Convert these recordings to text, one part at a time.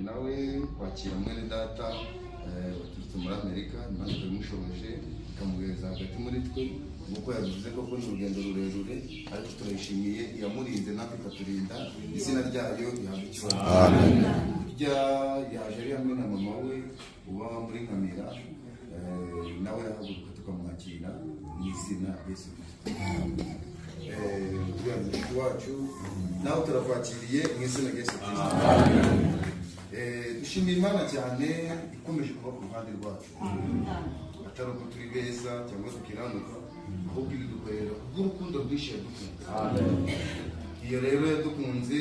nawe wakira mwene data eh, waturutse muri amerika maze turamushoboje tukamuhereza hagati muri twe nk'uko yabivuze koko ni urugendo rurerure ariko turayishimiye iyamurinze natwe ikaturinda izina ryayo rihabwa icyubahiro burya yaje ari hamwe na mama we uba muri nkamira eh, nawe arahaguruka tukamwakira mu izina yesu kirisito uriya muziki wacu nawe turakwakiriye mu izina rya yesu kirisito Eh, dushimira imana cyane ikomeje kuba ku ruhande rwacu atari uko turi beza cyangwa dukiranuka ahubwo ibidukorera kubw'urukundo rwinshi yadukunze iyo rero yadukunze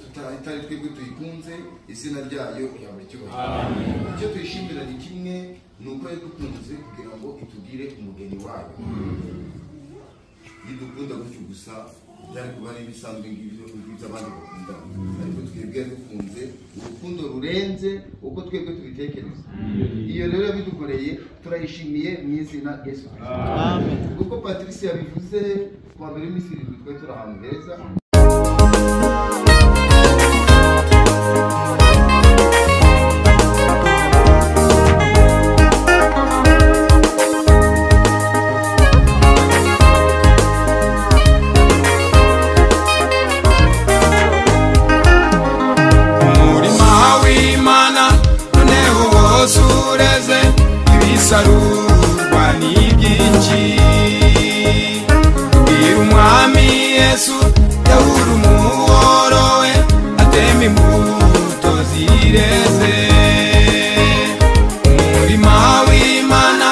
tuta- itari twebwe tuyikunze izina ryayo ryaba icyubahiro icyo tuyishimira ni kimwe ni uko yadukunze kugira ngo itugire umugeni wayo idukunda gutyo gusa byari kuba ari ibisanzwe ngibyo ngibyo abandi bakunda ariko twebwe dukunze urukundo rurenze uko twebwe tubitekereza iyo rero yabidukoreye turayishimiye mu izina rya yesu kirisito kuko patrice yabivuze ku wa mbere w'iminsi irindwi twari turi ahantu heza umurima w'imana noneho wose ureze ibisarurwa ni ibyinshi bwira umwami yesu yahura umuhoro we atema imbuto zireze umurima w'imana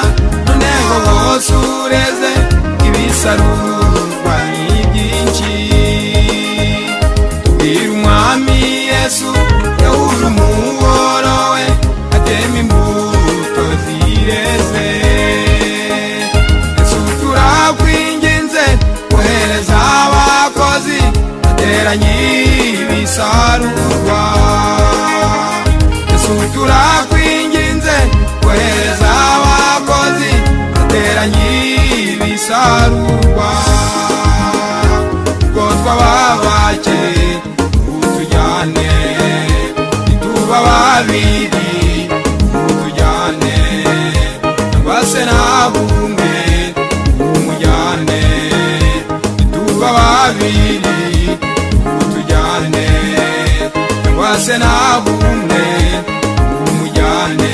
noneho wose ureze ibisarurwa ni ibyinshi tubwira umwami yesu yahuje umuhoro we atema imbuto zireze yesu turakwinginze kohereza abakozi bateranye ibisarurwa yesu turakwinginze kohereza abakozi bateranye ibisarurwa ubwo twababake utujyane ntituba babiri utujyane nabase nabumwe umujyane ntituba babiri utujyane nabase nabumwe umujyane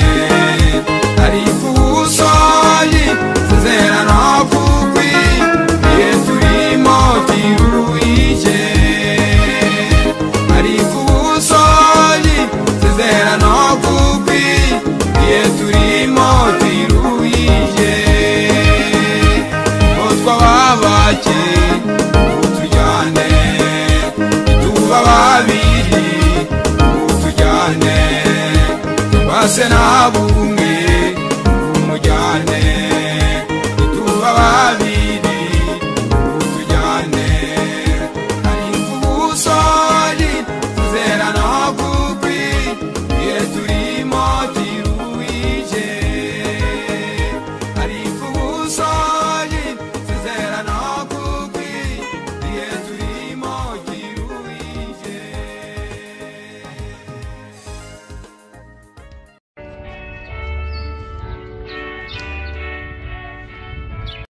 ariko ubusoyi tuzerana kukwi iye turimo tiruhije ariko ubusoyi tuzerana kukwi iye turimo tiruhije ngo twababake utujyane ituba babiri utujyane base nabumwe